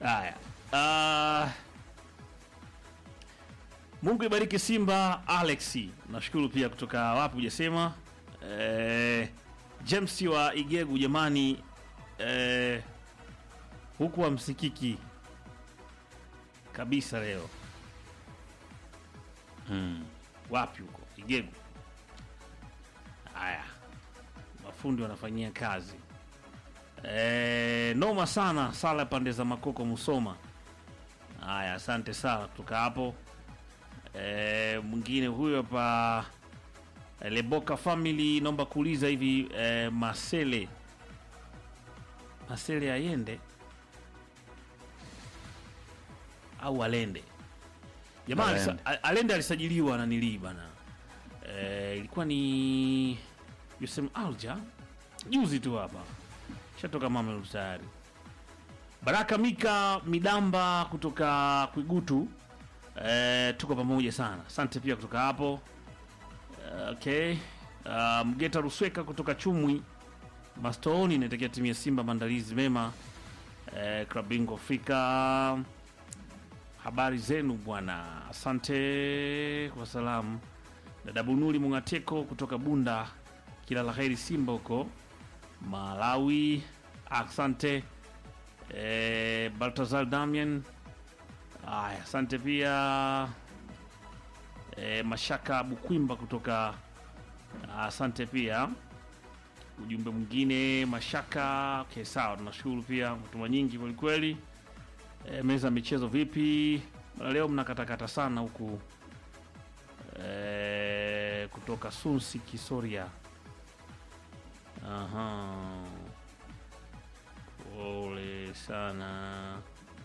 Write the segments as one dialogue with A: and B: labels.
A: Haya. Uh, Mungu ibariki Simba Alexi. Nashukuru pia kutoka wapi hujasema. Eh, James wa Igegu jamani eh, huku hamsikiki kabisa leo.
B: Mm.
A: Wapi huko? Igegu. Haya. Mafundi wanafanyia kazi. Eh, noma sana sala pande za Makoko Musoma. Haya, asante sana kutoka hapo. Eh, mwingine huyo hapa eh, Leboka family naomba kuuliza hivi eh, Masele Masele ayende au alende? Jamaa alisa,
B: Alende.
A: a- alende alisajiliwa na nilii bana. Eh, ilikuwa ni Yusem Alja juzi tu hapa shatoka Mamelodi tayari. Baraka Mika Midamba kutoka Kwigutu, eh, tuko pamoja sana, asante pia kutoka hapo. Eh, okay. Uh, Mgeta Rusweka kutoka Chumwi Mastooni inaitakia timu ya Simba maandalizi mema. Eh, klabu bingwa Afrika, habari zenu bwana, asante kwa salamu. Dada Bunuli Mungateko kutoka Bunda, kila la heri Simba huko Malawi, asante. Eh, Baltazar Damian, aya, asante pia. Eh, Mashaka Bukwimba kutoka, asante pia. Ujumbe mwingine Mashaka, okay, sawa, tunashukuru pia, mtuma nyingi kwelikweli. E, meza ya michezo vipi? Bana, leo mnakatakata sana huku e, kutoka Sunsi Kisoria. Aha, pole sana.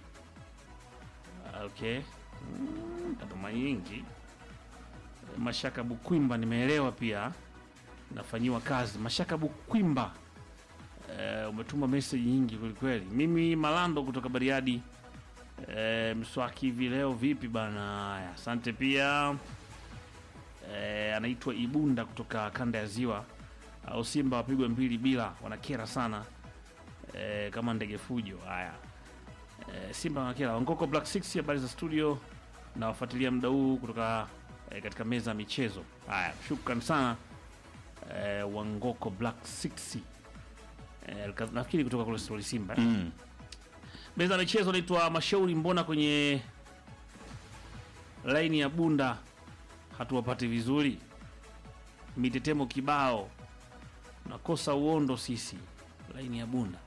A: Okay, Mm, katuma nyingi. E, Mashaka Bukwimba nimeelewa pia, nafanyiwa kazi. Mashaka Bukwimba e, umetuma message nyingi kwelikweli. Mimi Malando kutoka Bariadi. E, mswaki hivi leo vipi bana? Haya, asante pia. E, anaitwa Ibunda kutoka kanda ya Ziwa. Au Simba wapigwe mbili bila, wanakera sana e, kama ndege fujo. Haya, e, Simba wanakera. Wangoko Black Six, habari za studio, na wafuatilia muda huu kutoka e, katika meza ya michezo. Haya, shukran sana e, Wangoko Black Six e, nafikiri kutoka kule Stori Simba eh?
B: Mm.
A: meza ya michezo naitwa Mashauri. Mbona kwenye laini ya Bunda hatuwapati vizuri? Mitetemo kibao, nakosa uondo sisi laini ya Bunda.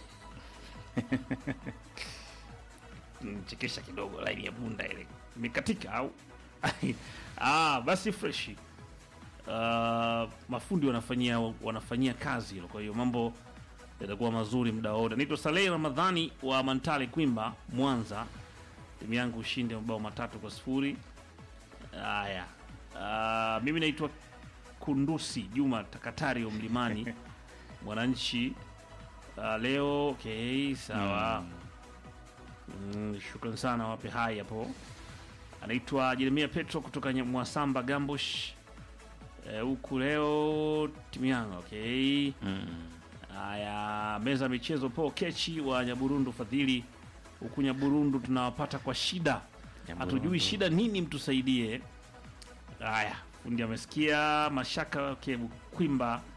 A: Nichekesha kidogo, laini ya Bunda ile imekatika au? ah, basi freshi. Uh, mafundi wanafanyia wanafanyia kazi hilo, kwa hiyo mambo yatakuwa mazuri muda wote. Naitwa Saleh Ramadhani wa Mantale Kwimba, Mwanza. Timu yangu ushinde mabao matatu kwa sifuri. Haya, uh, mimi naitwa Kundusi Juma Takatari wa Mlimani Mwananchi. Uh, leo okay, sawa. Mm, shukran sana, wape hai hapo. Anaitwa Jeremia Petro kutoka Nya- Mwasamba Gambush Eh, huku leo timu yangu okay.
B: Mm.
A: Haya, meza ya michezo po kechi wa Nyaburundu Fadhili, huku Nyaburundu tunawapata kwa shida, hatujui
B: Nyaburundu.
A: shida nini, mtusaidie. Haya, fundi amesikia. Mashaka okay, Kwimba